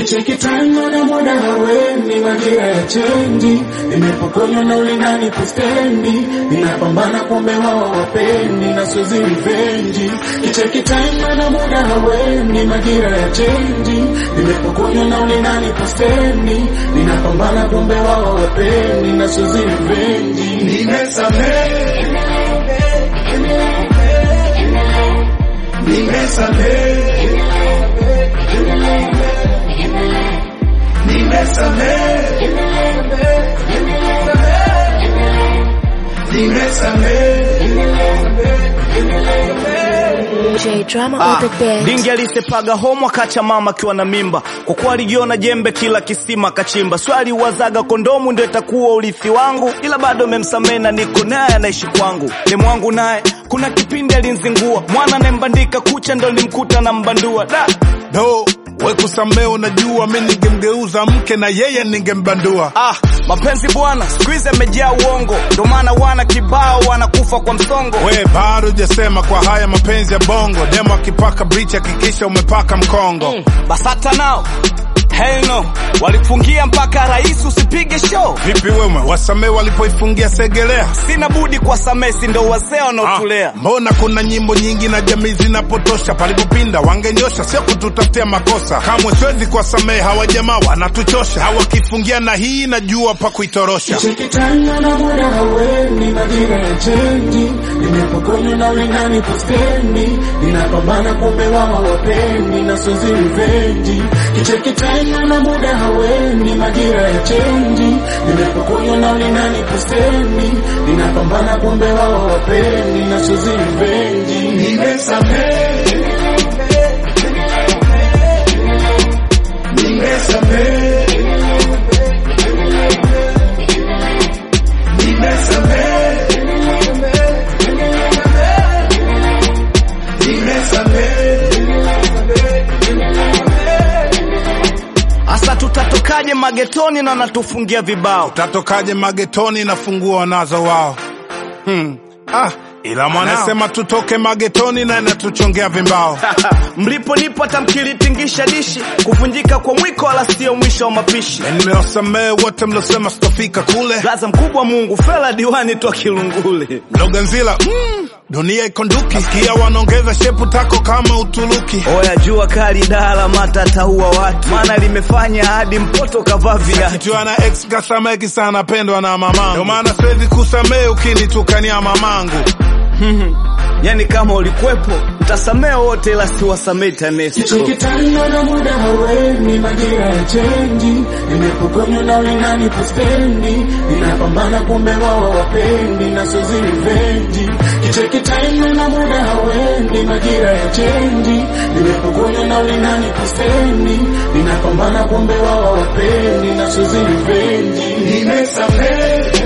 Kicheki time na muda haweni, majira ya chenji, nimepokonywa na ulingani kustendi, ninapambana kumbe wao wapendi na sozi revenge. Kicheki time na muda haweni, majira ya chenji, nimepokonywa na ulingani kustendi, ninapambana kumbe wao wapendi na sozi revenge. Nimesamehe, nimesamehe, nimesamehe, nimesamehe. J Drama Ah, on the bed. dingi alisepaga homo akacha mama akiwa na mimba, kwa kuwa alijiona jembe kila kisima kachimba. Swali wazaga kondomu ndio itakuwa urithi wangu, ila bado memsamehe na niko naye anaishi kwangu. Demu wangu naye kuna kipindi alinzingua, mwana anayembandika kucha ndo nilimkuta na mbandua da do we kusamee, unajua mi ningemgeuza mke na yeye ningembandua. Ah, mapenzi bwana siku hizi amejaa uongo, ndo maana wana kibao wanakufa kwa msongo. We bado hujasema kwa haya mapenzi ya bongo, demo akipaka brichi hakikisha umepaka mkongo. Mm, Basata nao hell no, walifungia mpaka rais usipige show. Vipi wewe wasamee walipoifungia Segelea? Sina budi kwa samesi, ndo wazee Ah, wanaotulea. mbona kuna nyimbo nyingi na jamii zinapotosha, palipopinda wangenyosha, sio kututafutia makosa. Kamwe siwezi kuwasamehe hawa jamaa, wanatuchosha. Hawakifungia na hii najua pa kuitorosha. Kicheki time na muda haweni, majira ya chenji, nimepokonywa na ulingani kustendi, ninapambana kumbe wao wapendi na sozi revenge. Kicheki time na muda haweni, majira ya chenji, nimepokonywa na ulingani kustendi, ninapambana kumbe wao wapendi na sozi revenge. Nimesamehe, nimesamehe, nimesamehe, Asa tutatokaje magetoni na wanatufungia vibao? Tatokaje magetoni na funguo wanazo wao? Hmm. Ah, ila mwanasema tutoke magetoni na inatuchongea vimbao. Mlipo nipo hata mkilitingisha dishi, kuvunjika kwa mwiko wala sio mwisho wa mapishi. Na nimewasamehe wote mliosema sitofika kule. Gaza mkubwa Mungu, fela diwani twa Kilungule. Loganzila, mm, dunia iko nduki. Nasikia wanaongeza shepu tako kama Uturuki. Oya jua kali dala mata taua watu, maana limefanya hadi mpoto kavaa viatu. Kichwa na ex kasameki sana pendwa na mamangu. Ndio maana siwezi kusamehe ukinitukania mamangu. Yani kama ulikwepo utasamea wote, ila siwasamei TANESCO. Kicheki time na muda haweni, majira ya chenji, nimepokonywa na ulingani kustendi, ninapambana kumbe wao wapendi na sozi revenge. Kicheki time na muda haweni, majira ya chenji, nimepokonywa na ulingani kustendi, ninapambana kumbe wao wapendi na sozi revenge. Nimesamehe,